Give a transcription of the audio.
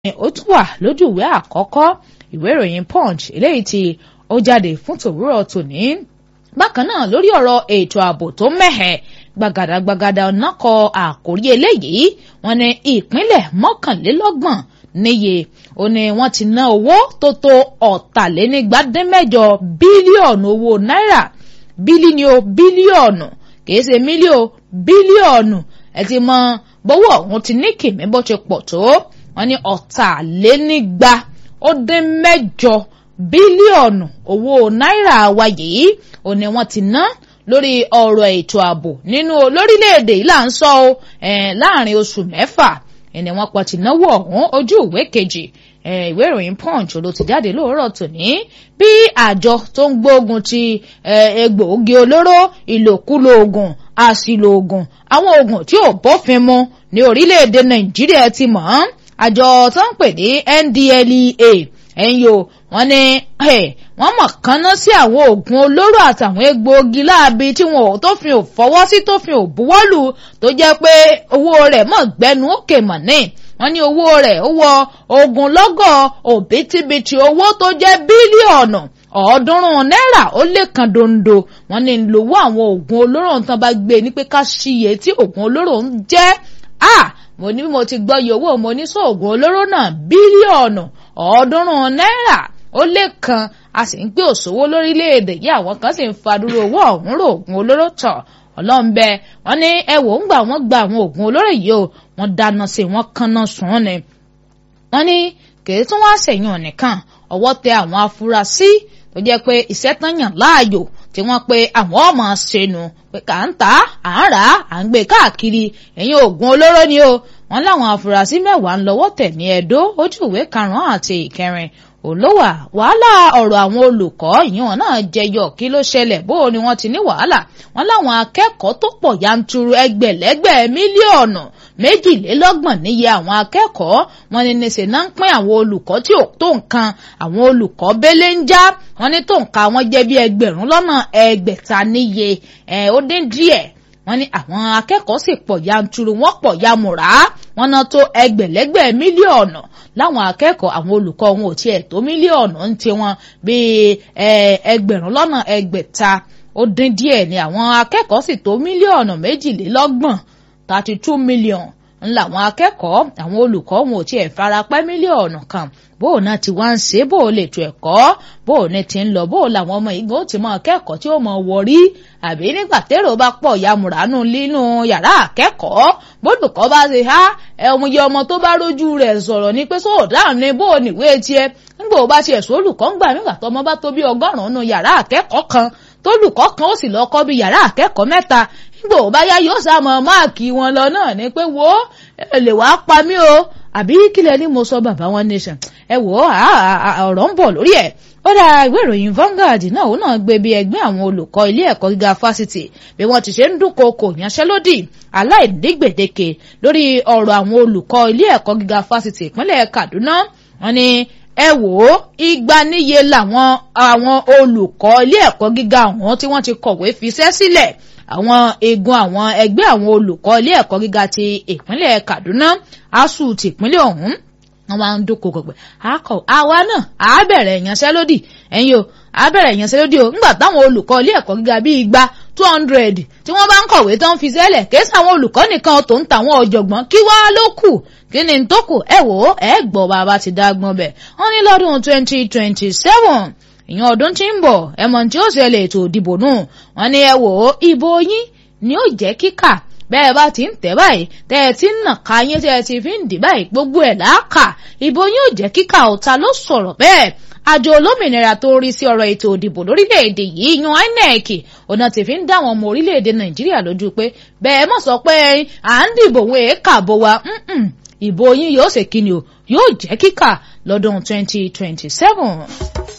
ó tún wà lójú ìwé àkọ́kọ́ ìwé ìròyìn punch eléyìí tí ó jáde fún tòwúrọ̀ tòní. bákan náà lórí ọ̀rọ̀ ètò ààbò tó mẹ́hẹ̀ gbàgàdàgbàgàdà ọ̀nà kọ àkórí eléyìí wọ́n ní ìpínlẹ̀ mọ́kànlélọ́gbọ̀n níye ó ní wọ́n ti ná owó tó tó ọ̀tàlénígbàdínmẹ́jọ bílíọ̀nù owó náírà bílíọ̀nù bílíọ̀nù kìí ṣe mílíọ̀ bílíọ̀nù ẹ ti mọ bówó ọ̀hún ti ní kìmí bó ṣe pọ̀ tó wọ́n ní ọ̀tàlénígba ó dín mẹ́jọ bílíọ̀nù owó náírà wa yìí ó ní wọ́n ti ná lórí ọ̀rọ̀ ètò ààbò nínú lórílẹ̀‐èdè yìí là ń sọ ọ́ láàrin oṣù mẹ́fà ẹni wọ́n pọ̀ ti náwó ọ̀hún ojú ìwé kejì ìwé ìròyìn punch ló ti jáde lóòrọ̀ tòní bí àjọ tó ń gbógun ti egbòogi olóró ìlòkulò oògùn àṣìlò oògùn àwọn oògùn tí ò bófin mu ní orílẹ̀-èdè nàìjíríà ti mọ̀ ọ́n àjọ tó ń pè ní NDLEA ẹ̀yìn o wọ́n ní wọ́n mọ̀ kánná sí àwọn oògùn olóró àtàwọn egbòogi láabi tí wọn ò tófin ò fọwọ́ sí tófin ò buwọ́lù tó jẹ́ pé owó rẹ̀ mọ̀ gbẹnu òkè mọ̀ ní wọ́n ní owó rẹ̀ ó wọ ogunlọ́gọ̀ òbítíbitì owó tó jẹ́ bílíọ̀nù ọ̀ọ́dúnrún náírà ó lé kan dondo wọ́n ní lówó àwọn oògùn olóró tán bá gbé ní pé ká ṣiyè tí oògùn olóró ń jẹ́ ah mo ní mo ti gbọ́ iye owó mo ní sóògùn olóró náà bílíọ̀nù ọ̀ọ́dúnrún náírà ó lé kan a sì ń gbé òṣòwò lórílẹ̀‐èdè yìí àwọn kan sì ń fadúró owó ọ̀hún rò oògùn olóró tọ̀ ọlọ́nbẹ wọn ní ẹwò ń gbà wọ́n gba àwọn oògùn olóró yìí o wọ́n dáná sí wọ́n kanná sùn ni wọ́n ní kèé tún wá sẹ̀yìn nìkan ọwọ́ tẹ àwọn afurasí tó jẹ́ pé iṣẹ́ tán yàn láàyò tí wọ́n pe àwọn ọmọ ṣẹnu pé kà ń tà á à ń rà á à ń gbé káàkiri ẹ̀yìn oògùn olóró ni o wọ́n láwọn afurasí mẹ́wàá ń lọ́wọ́ tẹ̀ ní Ẹdó ojú ìwé karùn-ún àti ìkẹrin olówà wàhálà ọ̀rọ̀ àwọn olùkọ́ ìyẹn náà jẹyọ kí ló ṣẹlẹ̀ bó ni wọ́n ti ní wàhálà wọ́n láwọn akẹ́kọ̀ọ́ tó pọ̀ yanturu ẹgbẹ̀lẹ́gbẹ̀ mílíọ̀nù méjìlélọ́gbọ̀n níye àwọn akẹ́kọ̀ọ́ wọn ní níṣẹ́ náà ń pín àwọn olùkọ́ tí ò tó nǹkan àwọn olùkọ́ bẹ́lẹ́ ń já wọn ní tó nǹkan wọn jẹ́ bí ẹgbẹ̀rún lọ́nà ẹgbẹ̀ta níye ẹ̀ ó dín díẹ̀ wọ́n ní àwọn akẹ́kọ̀ọ́ sì pọ̀ yanturu wọ́n pọ̀ yamùrá wọ́n ná tó ẹgbẹ̀lẹ́gbẹ̀ mílíọ̀nù láwọn akẹ́kọ̀ọ́ àwọn olùkọ́ wọn ò tiẹ̀ tó mílíọ̀nù ń tiwọn bíi ẹgbẹ̀rún lọ́nà ẹgbẹ̀ta ó dín díẹ̀ ni àwọn akẹ́kọ̀ọ́ sì tó mílíọ̀nù méjìlélọ́gbọ̀n thirty two million ńlá àwọn akẹ́kọ̀ọ́ àwọn olùkọ́ wọn ò tiẹ̀ farapẹ́ mílíọ̀nù kan bóò náà ti wá ń ṣe bóò lè tó ẹ̀kọ́ bóò ní ti ń lọ bóò làwọn ọmọ ìgbọ́n ó ti mọ akẹ́kọ̀ọ́ tí ó mọ wọrí àbí nígbà tẹ́rọ bá pọ̀ yamùránú nínú yàrá akẹ́kọ̀ọ́ bólùkọ́ bá ṣe há ẹ̀hún yẹ ọmọ tó bá rójú rẹ̀ sọ̀rọ̀ ní pé sóò dáhùn ní bóò níwé tiẹ̀ nígbà ó bá tiẹ̀ sólùkọ́ ń gbà nígbà tó ọmọ bá tó bí ọgọ́rùn-ún nínú yàrá akẹ́kọ̀ọ́ kan tólùkọ́ kan ó sì lọ kọ́ bí yàrá akẹ́kọ̀ọ́ mẹ́ta nígbà ó bá yá yóò sá mọ máàkì wọn lọ náà ni pé wo ẹ lè wàá pa mí o àbí kílẹ̀ ni mo sọ bàbá wọn nation ẹ wò ó ọ̀rọ̀ ń bọ̀ lórí ẹ̀ ó dá ìwé ìròyìn Vanguard náà ó náà gbé bí ẹgbẹ́ àwọn olùkọ́ ilé ẹ̀kọ́ gíga fásitì bí wọ́n ti ṣe ń dúnkokò yanṣẹ́lódì aláìdígbèdéke lórí ọ̀rọ̀ àwọn olùkọ́ ilé ẹ̀kọ́ gíga fásitì ìpínlẹ̀ Kaduna wọ́n ní ẹ wò ó igba níye làwọn àwọn olùkọ́ ilé ẹ̀kọ́ gíga àwọn tí wọ́n ti kọ̀wé fiṣẹ́ sílẹ̀ àwọn eegun àwọn ẹgbẹ́ àwọn olùkọ́ ilé ẹ̀kọ́ gíga ti ìpínlẹ̀ Kaduna ASUU ti ìpínlẹ̀ ọ̀hún wọ́n máa ń dúnkokò pé akọ àwa náà á bẹ̀rẹ̀ ìyanṣẹ́lódì ẹ̀yin o á bẹ̀rẹ̀ ìyanṣẹ́lódì o ńgbà táwọn olùkọ́ ilé ẹ̀kọ́ gíga bíi igba two hundred tí wọ́n bá ń kọ̀wé tán fi sẹ́lẹ̀ kéésì àwọn olùkọ́ nìkan tó ń tàwọn ọ̀jọ̀gbọ́n kí wá ló kù kí ni tó kù ẹ wò ó ẹ gbọ́ bàbá ti dágbọ́n bẹ̀ wọ́n ní lọ́dún twenty twenty seven ìyẹn ọdún tí ń bọ̀ ẹ̀mọ̀ tí ó ṣẹlẹ̀ ètò ìdìbò nù wọ́n ní ẹ wò ó ìbò yín ni ó jẹ́ kíkà bẹ́ẹ̀ bá ti ń tẹ̀ báyìí tẹ́ ẹ ti ń nà ká yín tẹ́ ẹ ti fi ń dì báyìí gbogbo ẹ̀ láàkà ìbò yín ò jẹ́ kíkà ọ̀tá ló sọ̀rọ̀ bẹ́ẹ̀ àjọ olómìnira tó ń rí sí ọ̀rọ̀ ètò ìdìbò lórílẹ̀‐èdè yìí yan INEC ọ̀nà tí fi ń dá àwọn ọmọ orílẹ̀‐èdè Nàìjíríà lójú pé bẹ́ẹ̀ mọ̀ sọ pé à ń dìbò òun èékà bó wa ìbò yín yóò ṣe kíni o yóò jẹ́ kíkà lọ́dún twenty twenty seven.